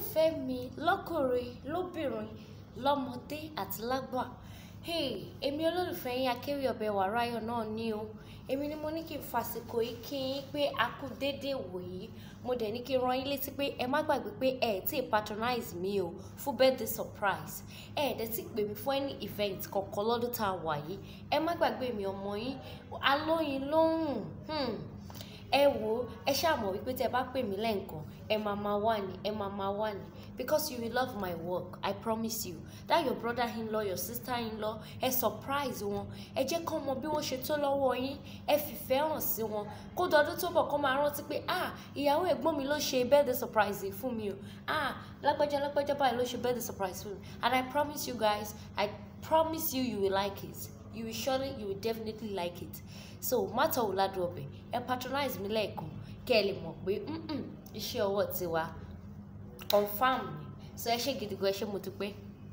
olólùfẹ́ mi lọ́kùnrin lóbìnrin lọ́mọdé àti lágbà hey èmi olólùfẹ́ yín akéwì ọbẹ̀ wàráyọ̀ náà ní o èmi ni mo ní kí n fàsìkò yìí kí yín pé a kú déédéé wòyí mo dẹ̀ ní kí n rán yín létí pé ẹ má gbàgbé pé ẹ tí ì patronize mi o fún birthday surprise ẹ ẹ̀ dẹ̀ tí pè mí fún any event kọ̀ọ̀kan lọ́dún tá a wà yìí ẹ má gbàgbé mi ọmọ yín alóyin lóhùn hmm ẹ wo ẹ ṣàmọ̀ wípé tẹ bá pè mí lẹ́ǹkan ẹ máa máa wà ní ẹ máa máa wà ní because you will love my work i promise you that your brother in law your sister in law ẹ surprise wọn ẹ jẹ́ kán mọ bí wọ́n ṣe tó lọ́wọ́ yín ẹ fìfẹ́ hàn sí wọn kó dọdún tó bọ̀ kó máa rántí pé ah ìyàwó ẹ̀gbọ́n mi ló ṣe birthday surprise fún mi o ah lágbájá lágbájá báyìí ló ṣe birthday surprise fún mi and i promise you guys i promise you you will like it you will surely you will definitely like it so mátọ̀ wò ládùn ọbẹ̀ ẹ patronize mi lẹ́ẹ̀kan kẹ́ ẹ lè mọ̀ pé iṣẹ́ ọwọ́ tiwa confam ni so ẹ ṣe gidi gan ẹ ṣe mo dúpẹ́.